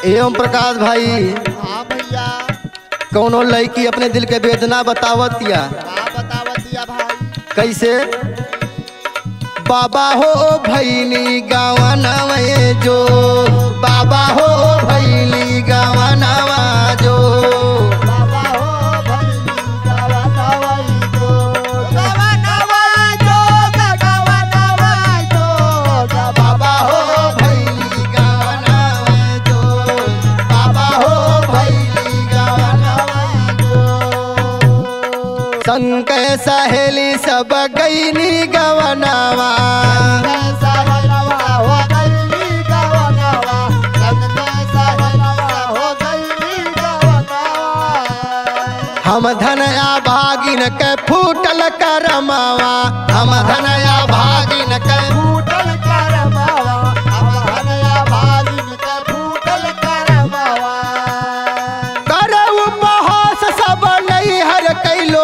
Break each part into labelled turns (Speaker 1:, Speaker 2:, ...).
Speaker 1: एवं प्रकाश भाई
Speaker 2: हाँ भैया
Speaker 1: कौनो लड़की अपने दिल के वेदना बतावत या
Speaker 2: का बतावतिया भाई
Speaker 1: कैसे बाबा हो भैली गवनवे जो बाबा हो भैली गवनवा जो
Speaker 2: बाबा हो भैली गवा नवाई जो गवा नवाई जो गवा नवाई जो
Speaker 1: बाबा हो भैली गवनवे जो बाबा हो भैली गवनवा संग सहेली सब गईनी गवनवा
Speaker 2: कैसा हलवा हो गई गवा नवा संग कैसा हलवा हो गई गवा नवा
Speaker 1: हम धनया भागिन के फूटल करमावा हम धनया भागिन के
Speaker 2: फूटल करमावा हम हनया भागिन के फूटल करमावा
Speaker 1: कर उपहास सब नैहर कैलो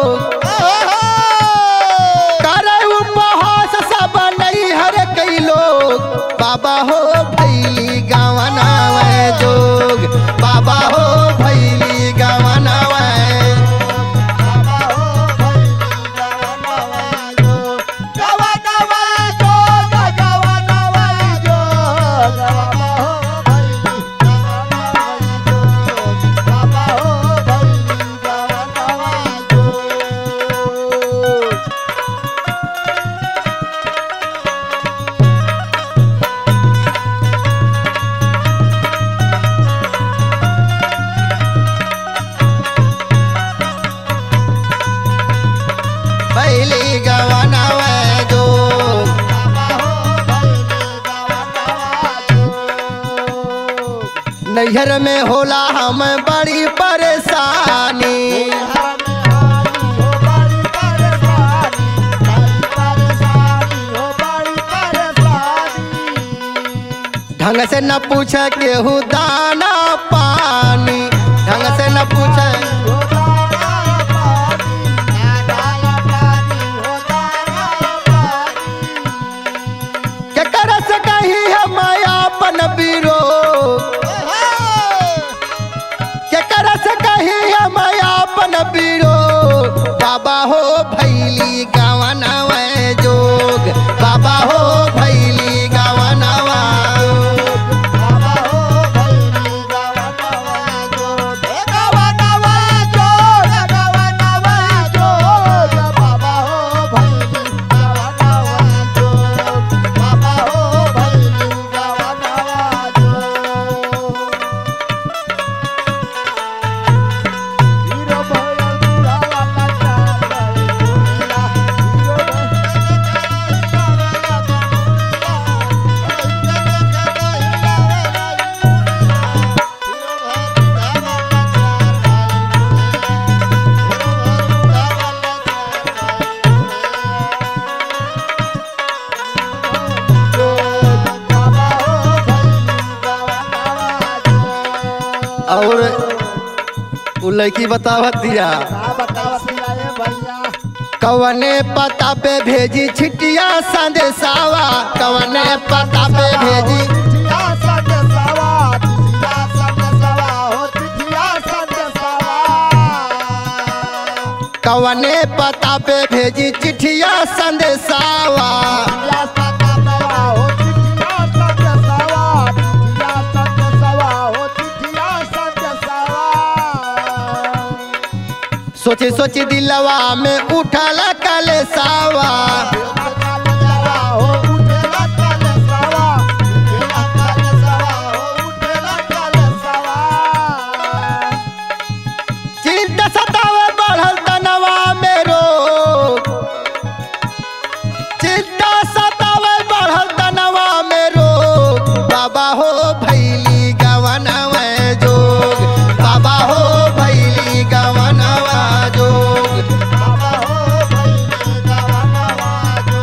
Speaker 1: कर उपहास सब नैहर कैलो बाबा हो भैली गवनावे जोग बाबा हो भैली गवनावे
Speaker 2: बाबा हो भैली गवा नवा जो गवा नवा जो गवा नवा जो गवा हो भैली गवा नवा जो बाबा हो भैली गवा नवा जो
Speaker 1: भैली गवनावे जोग नैहर में होला हम बड़ी परेशानी ढंग से न पूछ केहू दाना पानी ढंग से न पूछ केकर से कही हम अपन बीरो केकर से कही हम अपन बीरो बाबा हो भैली गवनवे जोग बाबा हो भैली गवनवा और उ लड़की बतावत दिया कवने पता पे भेजी छिटिया संदेशावा कवने पता पे भेजी कवने पता पे भेजी चिठिया संदेशावा सोची सोची दिलवा में उठल कलेसावा चिंता सतावे बढ़ल तनवा में रोग चिंता सतावे बढ़ल तनवा में रोग बाबा हो भैली गवनवे जोग बाबा हो भैली गवनवा जोग
Speaker 2: बाबा हो भैली गवा नवा जो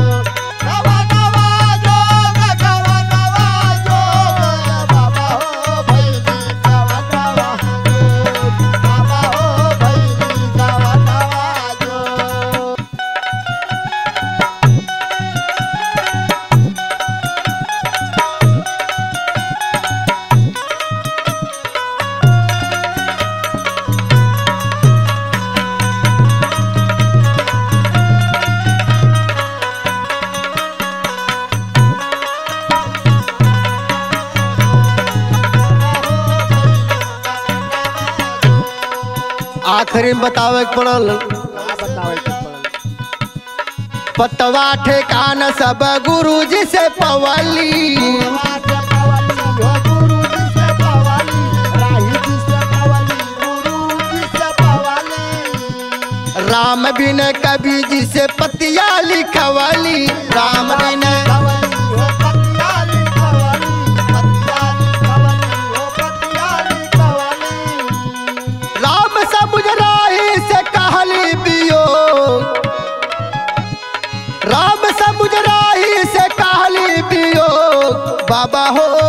Speaker 1: आखिरी में बतावे के पड़ल
Speaker 2: का बतावे के पड़ल
Speaker 1: पतवा ठेकान सब गुरु जी से पवली
Speaker 2: सेवा से पवली हो गुरु जी से पवली राही जी से पवली गुरु जी से पवली
Speaker 1: राम बिन कवि जी से पतिया लिखवली राम बिन
Speaker 2: पवली हो पतियाली पवली पतियाली पवली हो पतियाली पवली
Speaker 1: राम समुझ राही से कहली बियो राम समुझ राही से कहली बियो बाबा हो